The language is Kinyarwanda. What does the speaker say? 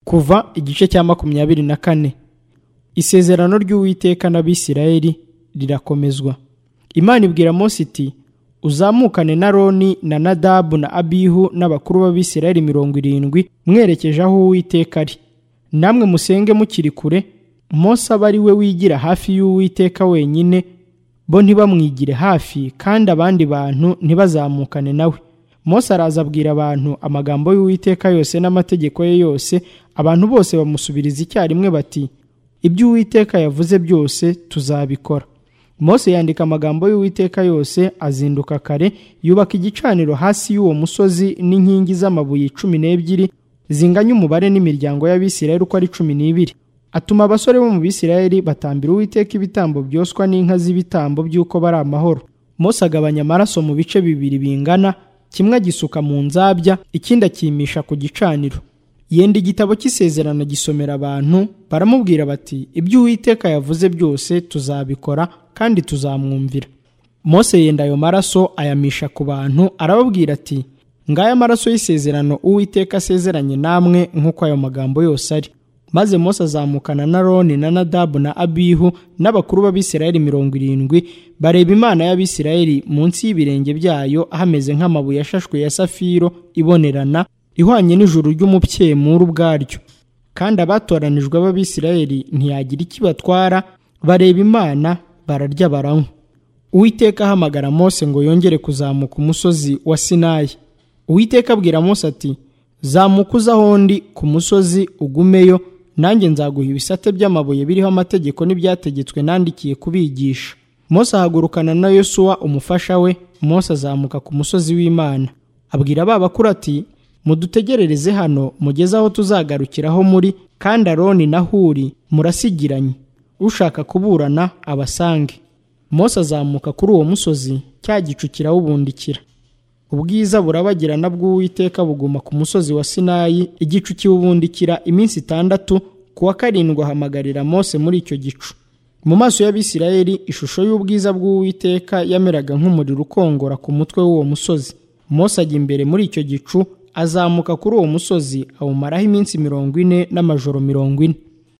kuva igice cya makumyabiri na kane isezerano ry'uwiteka n'abisirayeli rirakomezwa imana ibwira Mose iti uzamukane na roni na nadabu na abihu n'abakuru b'abisirayeli mirongo irindwi mwerekeje aho uwiteka ari namwe musenge mukiri kure Mose aba ari we wigira hafi y'uwiteka wenyine bo ntibamwigire hafi kandi abandi bantu ntibazamukane nawe Mose araza abwira abantu amagambo y'uwiteka yose n'amategeko ye yose abantu bose bamusubiriza icyarimwe bati ibyo uwiteka yavuze byose tuzabikora Mose yandika amagambo y'uwiteka yose azinduka kare yubaka igicaniro hasi y'uwo musozi n'inkingi z'amabuye cumi n'ebyiri zinganya umubare n'imiryango y'abisirayeli uko ari cumi n'ibiri atuma abasore bo mu bisirayeli batambira uwiteka ibitambo byoswa n'inka z'ibitambo by'uko bari amahoro Mose agabanya amaraso mu bice bibiri bingana kimwe agisuka mu nzabya ikindi akimisha ku gicaniro yenda igitabo cy'isezerano gisomera abantu baramubwira bati ibyo uwiteka yavuze byose tuzabikora kandi tuzamwumvira Mose yenda ayo maraso ayamisha ku bantu arababwira ati ngaya maraso y'isezerano uwiteka asezeranye namwe nk'uko ayo magambo yose ari maze Mose azamukana na roni na nadabu na abihu n'abakuru b'abisirayeli mirongo irindwi bareba imana y'abisirayeli munsi y'ibirenge byayo hameze nk'amabuye ashashwe ya safiro ibonerana ihwanye n'ijuru ry'umupfyemuru ubwaryo kandi abatoranijwe b'abisirayeli ntiyagira ikibatwara bareba imana bararya baranywa uwiteka ahamagara Mose ngo yongere kuzamuka umusozi wa sinayi uwiteka abwira Mose ati zamuka uza ahondi ku musozi ugumeyo nanjye nzaguha ibisate by'amabuye biriho amategeko n'ibyategetswe nandikiye kubigisha Mose ahagurukana na yosuwa umufasha we Mose azamuka ku musozi w'imana abwira ba bakuru ati mudutegerereze hano mugeze aho tuzagarukiraho muri kandi aroni na huri murasigiranye ushaka kuburana abasange Mose azamuka kuri uwo musozi cya gicu kirawubundikira ubwiza burabagirana bw'uwiteka buguma ku musozi wa sinayi igicu kiwubundikira iminsi itandatu ku wa karindwi ahamagarira Mose muri icyo gicu mu maso y'abisirayeli ishusho y'ubwiza bw'uwiteka yameraga nk'umuriro ukongora ku mutwe w'uwo musozi Mose ajya imbere muri icyo gicu azamuka kuri uwo musozi awumaraho iminsi mirongo ine n'amajoro mirongo ine